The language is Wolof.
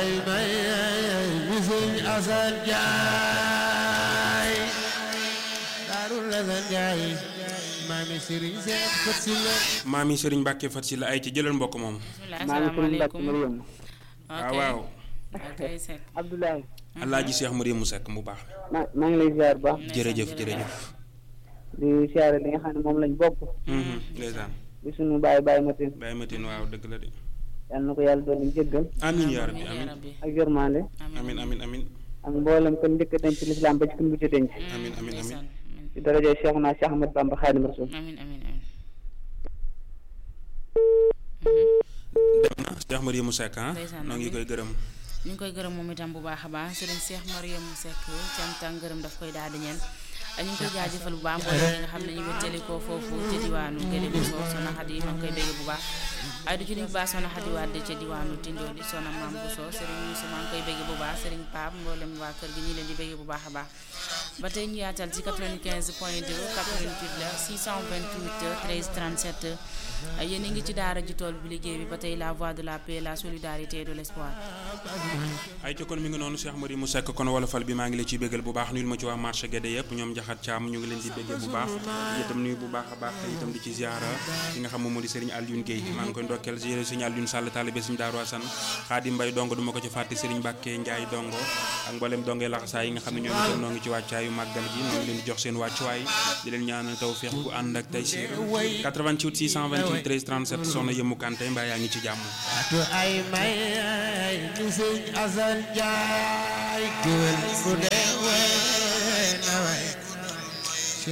ay may bisuñ Asan Njaay daarul Asan Njaay maami Sëriñ Seex Fat Silla maami Serigne Mbacke Fat si la ay ci jëlal mbokk moom. bismillah maa ngi sëriñ Mbacke asalaamaaleykum Mariam waaw waaw. ok Seck Abdoulaye Alaaji Cheikh Mariamou Seck mu baax. maa maa ngi lay ziar bu baax jërëjëf jërëjëf. di siyaare li nga xam ne moom lañ bokk Mhm, ndeysaan. di sunu baay baay matin Baye Matine waaw dëgg la de. yal na ko yàlla doon jéggal amiin yaa rabbi amiin yaa amiin rabbi ak yërmande amiin amiin amiin ak mboolem kon njëkk a denc lislaam ba ci kun mujj a denc amiin amiin amiin. ndeysaan amiin ci daraja Cheikh naa Cheikh Ahmad Bamba Xaadim Rasul amiin amiin amiin dem na Cheikh Mariamou Seck ah. Ndeysaan, noo ngi amiin. koy gërëm. ñu ngi koy gërëm moom itam bu baax a baax sëriñ Cheikh Mariam Seck cant ak ngërëm daf koy daal di ñeen ñu ngi koy jaajëfal bu baax mboolem ñi nga xam ne ñu wéttali ko foofu ca diwaanu Gële bu soo Soxna Xadi ma ngi koy bégg bu baax ay du ci nuyu bu baax Soxna Xadi Wàdd ca diwaanu Tindo di Soxna Maam bu soo sëriñ Moussa maa ngi koy bégg bu baax sëriñ Pape mboolem waa kër gi ñu leen di bégg bu baax a baax ba tey ñu yaatal ci 95 point 2 88 la 628 13 37 yéen a ngi ci daara ji tool bi liggéey bi ba tey la voix de la paix la solidarité et de l'espoir ay ci kon mi ngi noonu Cheikh Mariamou Seck kon wolofal bi maa ngi la ciy béggal bu baax nuyul ma ci waa marché Guédé yëpp ñoom Njaxat Caam ñu ngi leen di béggee bu baax itam nuyu bu baax a baax te itam di ci ziara ki nga xam moom moo di Serigne Alioune Guèye maa ngi koy ndokkeel Serigne Alioune Sall taalibe Serigne Darou Assane Xaadim Mbay dongo du ma ko ci fàtte Serigne Mbàkke Njaay dongo ak mboolem dongee laxasaay yi nga xam ne ñoom itam noo ngi ci wàccaayu màggal gi noo ngi leen di jox seen wàccuwaay di leen ñaanal tawfeex bu ànd ak tey siir 88 628 13 37 soxna Yëmu Kanté mbaa yaa ngi ci jàmm atu ay may bisuñ Asan Njaay géwél bu dee